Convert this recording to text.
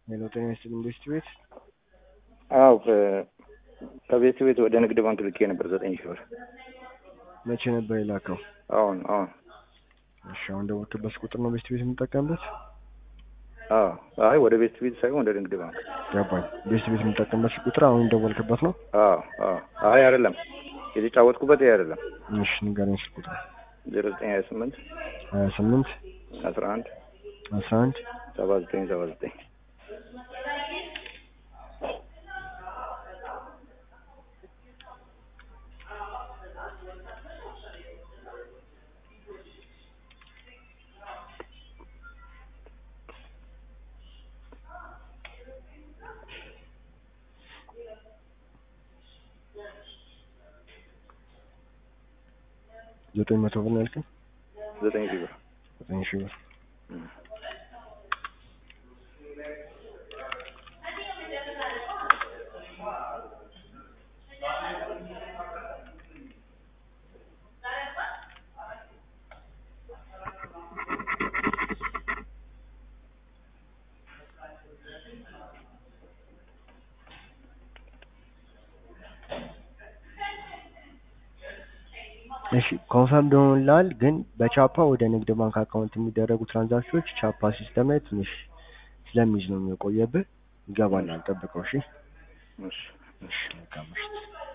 ሄሎ ጤና ይስጥልኝ ኢንቨስት ቤት አዎ ከቤት ቤት ወደ ንግድ ባንክ ልኬ ነበር ዘጠኝ ሺህ ብር መቼ ነበር የላከው? አሁን አሁን እሺ አሁን ደወልክበት ቁጥር ነው ኢንቨስት ቤት የምጠቀምበት? አዎ አይ ወደ ቤት ቤት ሳይሆን ወደ ንግድ ባንክ ገባኝ። ኢንቨስት ቤት የምጠቀምበት ቁጥር አሁን ደወልክበት ነው? አዎ አዎ አይ አይደለም የተጫወትኩበት ይሄ አይደለም እሺ ንገረኝ ስልክ ቁጥር ዜሮ ዘጠኝ ሀያ ስምንት ሀያ ስምንት አስራ አንድ አስራ አንድ ሰባ ዘጠኝ ሰባ ዘጠኝ ዘጠኝ መቶ ብር ነው ያልከኝ? ዘጠኝ ሺህ ብር ዘጠኝ ሺህ ብር እሺ ኮንፈርም ሆኖልሃል፣ ግን በቻፓ ወደ ንግድ ባንክ አካውንት የሚደረጉ ትራንዛክሽኖች ቻፓ ሲስተም ላይ ትንሽ ስለሚይዝ ነው የሚቆየብህ። ይገባል፣ አልጠብቀው። እሺ እሺ እሺ መልካም ምሽት።